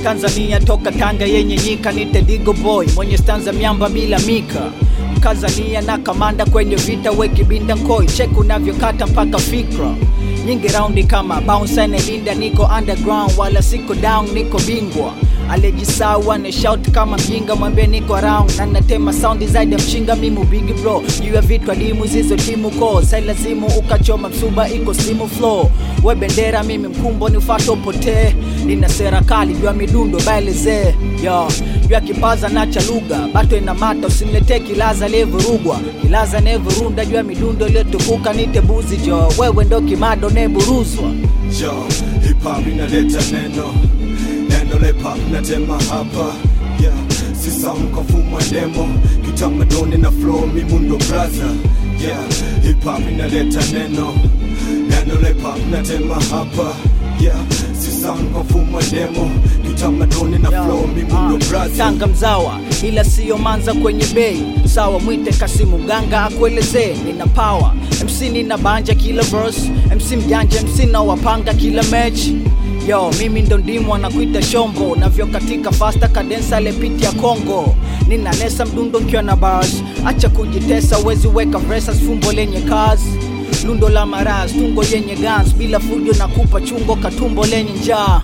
Tanzania toka Tanga yenye nyika, nite Digo Boy mwenye stanza miamba bila mika Mkazania na kamanda kwenye vita, wekibinda nkoi cheku unavyokata mpaka fikra nyingi raundi kama bounce linda, niko underground wala siko down, niko bingwa alijisawa ni shout kama mjinga, mwambie niko around na natema sound zaidi ya mchinga, mimu big bro juu ya vitu adimu zizo timu ko sai lazimu ukachoma msuba iko simu flow we bendera mimi mkumbo ni ufato potee nina sera kali juu ya midundo baelezee yo juu ya kipaza na cha lugha bato ina mata usiniletee kilaza levurugwa kilaza nevurunda juu ya midundo iliyotukuka nite buzi jo wewe ndo kimado neburuzwa Yo, hip hop inaleta neno neno la hip hop natema hapa yeah. Si sound kwa fumo wa demo kitamaduni na flow mimundo braza yeah. Hip hop inaleta neno neno la hip hop natema hapa yeah. Si sound kwa fumo wa demo kitamaduni na flow mimundo braza Tanga mzawa ila siyo manza kwenye bei sawa, mwite Kasimu Ganga akuelezee. Nina power MC, nina banja kila verse, MC mjanja, MC na wapanga kila mechi Yo, mimi ndo ndimu anakuita shombo navyo katika fasta kadensa lepiti ya Kongo nina nesa mdundo nkiwa na bars, acha kujitesa, wezi weka verses fumbo lenye kazi lundo la maraz tungo yenye guns bila fujo na kupa chungo katumbo lenye njaa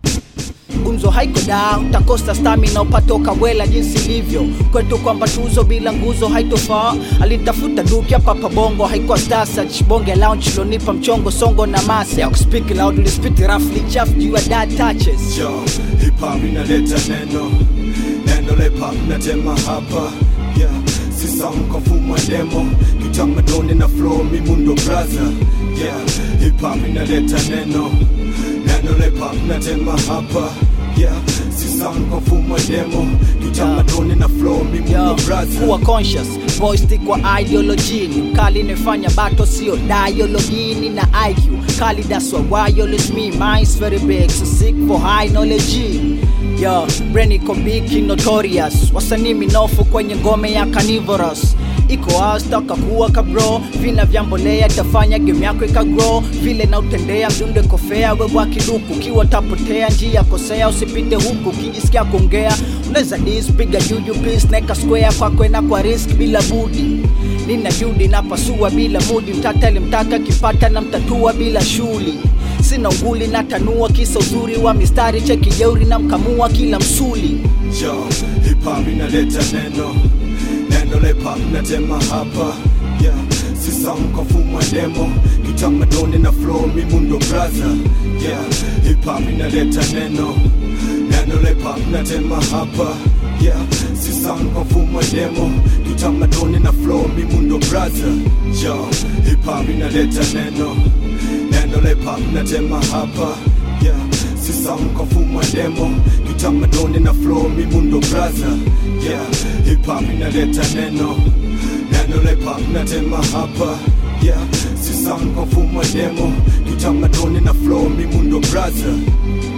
gumzo haiko da utakosa stamina upatoka bwela jinsi ilivyo kwetu kwamba tuzo bila nguzo haitofaa alitafuta duki hapa pabongo haikuwa stasach bonge lounge lonipa mchongo songo na masa ya kuspeak loud ulispit roughly chafu juu ya dad touches Yo, hip hop inaleta neno neno la hip hop natema hapa yeah. Si sound kwa fumo wa demo kitamaduni na flow mimundo braza yeah. Hip hop inaleta neno neno la hip hop natema hapa yeah. Si sound kwa fumo wa demo kitamaduni na flow mimundo Yo, braza kuwa conscious boy stick kwa ideology ni mkali nifanya bato sio dialogue ni na IQ kali that's why wireless me mine's very big so sick for high knowledge Yo, brain iko big notorious wasanii minofu kwenye ngome ya carnivorous iko astaka kuwa kabro vina vya mbolea tafanya game yako ikagrow vile na utendea mdunde kofea wewa kiduku kiwa tapotea njia kosea usipite huku ukijisikia kuongea unaweza dis piga juju please neka square kwa kwena kwa risk bila budi nina judi napasua bila mudi mtata alimtaka kipata na mtatua bila shuli sina unguli na tanua kisa uzuri wa mistari cheki jeuri na mkamua kila msuli Yo, hip hop inaleta neno neno la hip hop natema hapa yeah. Si sound kwa fumo wa demo kitamaduni na flow mimundo braza yeah. Hip hop inaleta neno neno la hip hop natema hapa yeah. Si sound kwa fumo wa demo kitamaduni na flow mimundo braza Yo, hip hop inaleta neno neno la hip hop natema hapa yeah. Si sound kwa fumo wa demo kitamaduni na flow mimundo braza yeah. Hip hop inaleta neno neno la hip hop natema hapa yeah. Si sound kwa fumo wa demo kitamaduni na flow mimundo braza